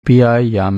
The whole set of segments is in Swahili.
pia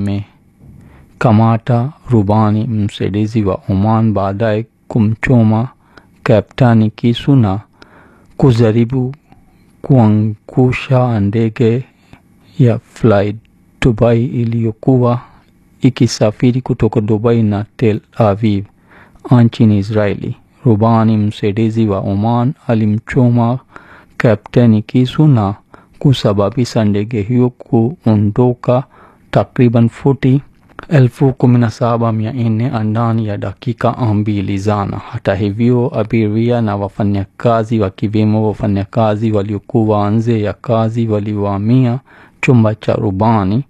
yamekamata rubani msaidizi wa Oman baadaye kumchoma kaptani kisu na kujaribu kuangusha ndege ya Fly Dubai iliyokuwa ikisafiri kutoka Dubai na Tel Aviv nchini Israeli. Rubani msaidizi wa Oman alimchoma kapteni kisu na kusababisha ndege hiyo kuondoka takriban futi elfu kumi na saba mia nne ndani ya dakika mbili zana. Hata hivyo, abiria na wafanyakazi wakiwemo wafanyakazi waliokuwa nje ya kazi waliwamia chumba cha rubani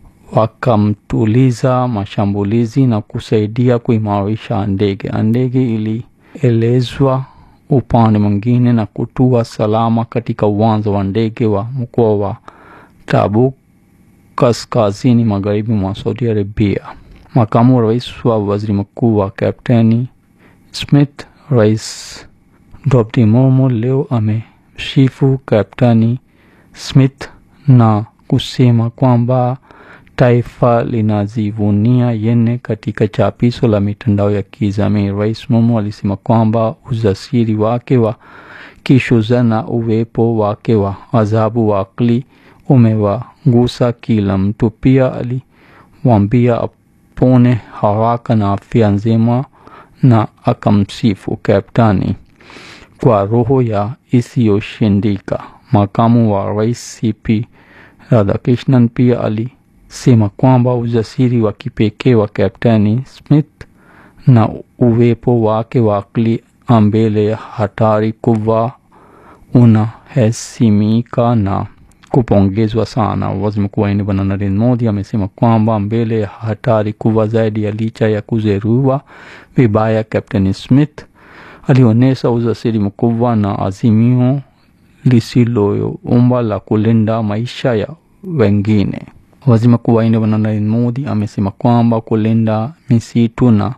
wakamtuliza mashambulizi na kusaidia kuimarisha ndege. Ndege ilielezwa upande mwingine na kutua salama katika uwanja wa ndege wa mkoa wa Tabuk kaskazini magharibi mwa Saudi Arabia. Makamu wa rais wa waziri mkuu wa Kapteni Smith, Rais Draupadi Murmu leo amemsifu Kapteni Smith na kusema kwamba taifa linajivunia yeye. Katika chapisho la mitandao ya kijamii, Rais Murmu alisema kwamba ujasiri wake wa kishujaa na uwepo wake wa adhabu wa akili umewagusa kila mtu. Pia aliwaambia apone haraka na afya njema, na akamsifu kaptani kwa roho ya isiyoshindika. Makamu wa rais CP Radhakrishnan pia alisema kwamba ujasiri wa kipekee wa kapteni Smith na uwepo wake wa akili mbele ya hatari kubwa unahesimika na kupongezwa sana. Waziri Mkuu wa India Bwana Narendra Modi amesema kwamba mbele ya hatari kubwa zaidi ya licha ya kujeruhiwa vibaya, Captain Smith alionyesha ujasiri mkubwa na azimio lisiloyumba la kulinda maisha ya wengine. Waziri Mkuu wa India Bwana Narendra Modi amesema kwamba kulinda misitu na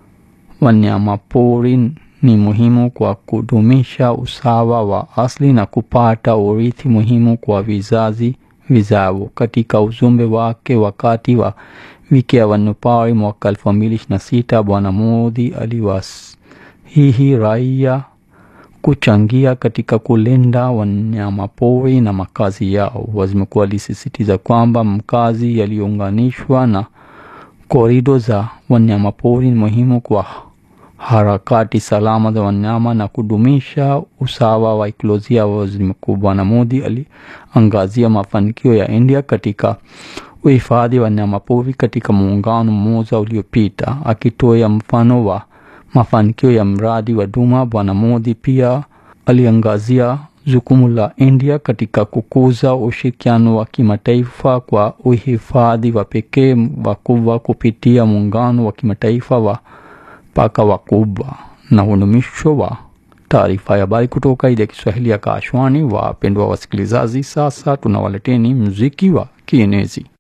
wanyamapori ni muhimu kwa kudumisha usawa wa asili na kupata urithi muhimu kwa vizazi vijavyo. Katika ujumbe wake wakati wa wiki ya wanyamapori mwaka elfu mbili ishirini na sita, Bwana Modi aliwasihi raia kuchangia katika kulinda wanyamapori na makazi yao. Waziri mkuu alisisitiza kwamba makazi yaliyounganishwa na korido za wanyamapori ni muhimu kwa harakati salama za wanyama na kudumisha usawa wa ikolojia. Waziri Mkuu Bwana Modi aliangazia mafanikio ya India katika uhifadhi wa wanyamapori katika muungano mmoja uliopita, akitoa mfano wa mafanikio ya mradi wa Duma. Bwana Modi pia aliangazia jukumu la India katika kukuza ushirikiano wa kimataifa kwa uhifadhi wa pekee wakubwa kupitia muungano wa kimataifa wa paka wakubwa na unumisho wa taarifa ya habari kutoka idhaa ya Kiswahili ya Kashwani. Wapendwa wasikilizaji, sasa tunawaleteni muziki wa kienezi.